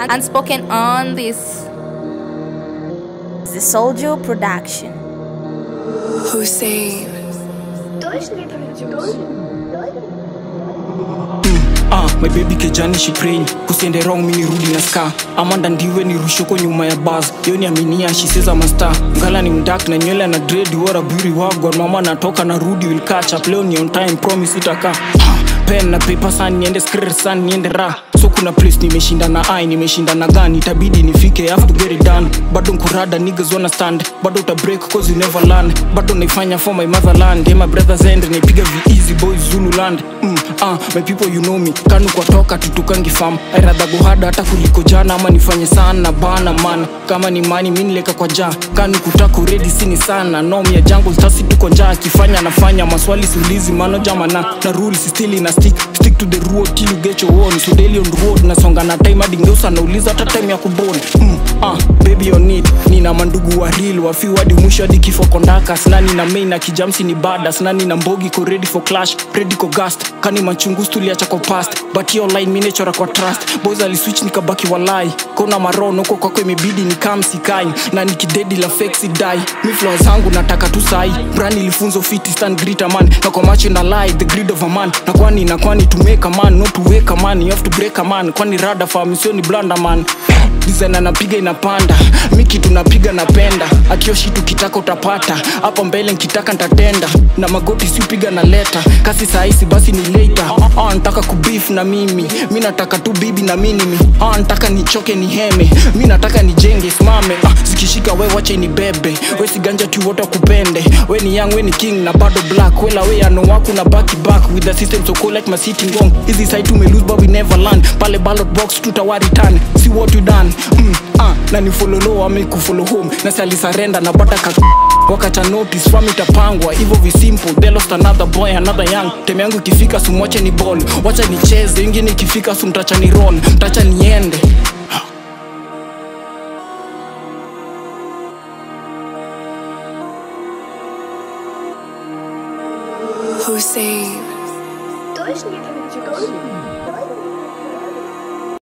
Unspoken on this. The Soldier Production. Hussein. Ah, my baby kejani she praying kusiende wrong mini rudi na ska amanda ndiwe ni rushoko nyuma ya bas yo ni aminia she says I'm a star ngala ni mdak na nywele na dread what a beauty wagwan mama natoka na rudi will catch up leo ni on time promise itaka ah, pen na paper san niende skr san niende ra so kuna place nimeshinda na ai nimeshinda na gani itabidi nifike I have to get it done bado nkurada niggas wanna stand bado uta break cause you never learn bado naifanya for my motherland yeah, my brothers end naipiga vi easy boys zululand mm, ah, my people you know me kanu kwa toka tutukangi fam airadha gohada hata kuliko jana ama nifanye sana bana man kama ni mani mi nileka kwa jaa kanu kutaka uredi sini sana nom ya jungle tasi tuko njaa akifanya anafanya maswali siulizi mano jamana na rules still ina stick stick to the road till you get your own so daily on road nasonga na time hadi ngeusa nauliza hata time ya kubon mm, ah, baby on it nina mandugu wa real wafiu hadi mwisho hadi kifo kondaka snani na main na kijamsi ni bada snani na mbogi ko ready for clash ready ko gast kani machungus tuliacha kwa past but hiyo line minechora kwa trust boys aliswitch nikabaki walai kona maron huko kwako imebidi ni kamsikai na nikidedi la fexi dai mi flow zangu nataka tu sai brand ilifunzo fiti stand greater man na kwa macho na lie the greed of a man na kwani na kwani to make a man not to wake a man you have to break a man kwani rada fam sio ni blanda man design anapiga inapanda miki tunapiga napenda akioshi tukitaka utapata hapa mbele nkitaka ntatenda na magoti siupiga na leta kasi sahisi basi ni later ah, nataka kubif na mimi mi nataka tu bibi na minimi ah, nataka nichoke ni heme mi nataka nijenge simame ah, zikishika we wache ni bebe we siganja tu wote kupende we ni young we ni king na bado black wela we ano waku na baki back with the system so cool like my sitting wrong hizi side tume lose but we never learn pale ballot box tutawari turn see what you done mm, ah, na ni follow low ame kufollow home na sali surrender na bata ka wakacha notice fam itapangwa hivyo visimple they lost another boy another young teme yangu ikifika sumwache ni ball wacha nicheze ingine ikifika sumtacha ni roll mtacha niende Hussein. Точно не